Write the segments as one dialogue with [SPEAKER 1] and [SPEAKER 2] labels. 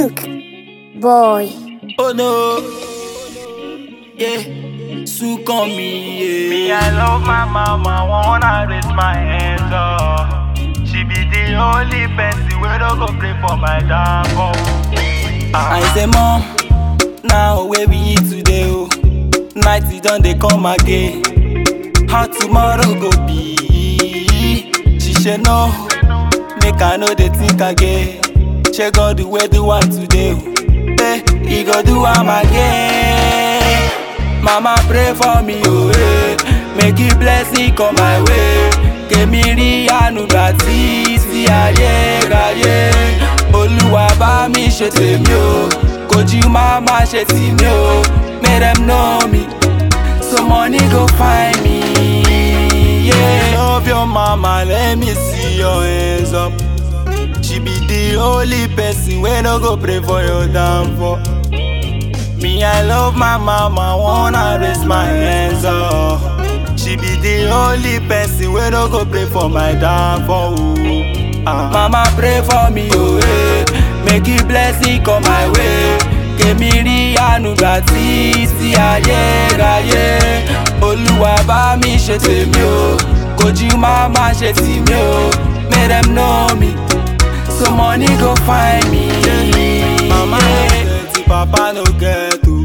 [SPEAKER 1] Pink boy.
[SPEAKER 2] Oh no, yeah, Sue on me,
[SPEAKER 3] Me,
[SPEAKER 2] yeah.
[SPEAKER 3] I love my mama, wanna raise my hands up. She be the only person where don't go play for my downfall.
[SPEAKER 2] I say, Mom, now where we eat today, oh. Night it done, they come again. How tomorrow go be? She said, No, make I know they think again. She go the way do one today, oh. Hey, he go do am again. Mama pray for me, oh, hey. Make it blessing come my way. Kèmí rí àánú gbà tí sí ayé ráyé. Olúwa bá mi ṣe tèmi o, kojú má má ṣe tì mí o. Make them know me, so money go find me. Yeah. Love your mama, let me see your hands up. She be the only person wey no go pray for your downfall. Me, I love my mama, wanna raise my hands up. She be the only person wey no go pray for my downfall. ooh. Ah. Mama pray for me, oh eh. Make it blessing come my way. Kèmí rí àánú gbà tí sí ayé ráyé. Olúwa bá mi ṣe tèmi o, kojú má má ṣe tì mí o. Make them know me, so money go find me. Mama no get, papa no get o.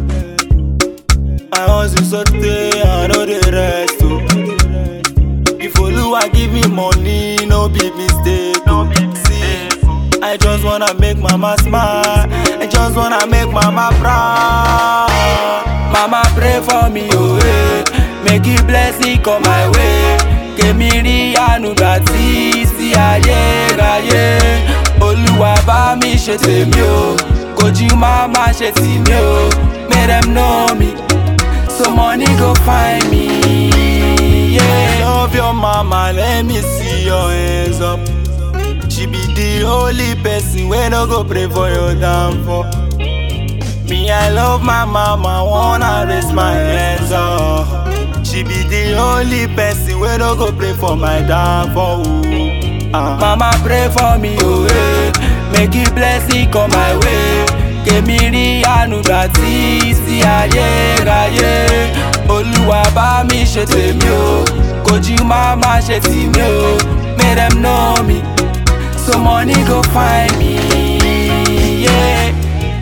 [SPEAKER 2] I hustle so tey, I no dey rest o. If Oluwa give me money, no be mistake.
[SPEAKER 3] No be
[SPEAKER 2] See,
[SPEAKER 3] mistake.
[SPEAKER 2] I just wanna make mama smile. I just wanna make mama proud. Mama pray for me, oh eh. Make it blessing come my way. Kèmí rí àánú gbà tí sí ayé ráyé. Olúwa bá mi ṣe tèmi o. Kojú má má ṣe tì mí o. Make them know me. So money go find me. Yeah. Love your mama, let me see your hands up. She be the only person wey no go pray for your downfall. Me, I love my mama, wanna raise my hands up. She be the only person wey no go pray for my downfall. ooh. Ah. Mama pray for me, oh eh. Make it blessing come my way. Kèmí rí àánú gbà tí sí ayé ráyé. Olúwa bá mi ṣe tèmi o, kojú má má ṣe tì mí o. Make them know me, so money go find me. Yeah.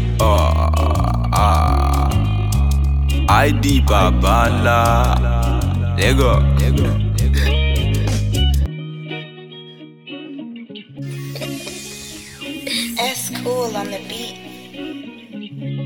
[SPEAKER 2] ID Babala. Lego.
[SPEAKER 4] S cool on the beat.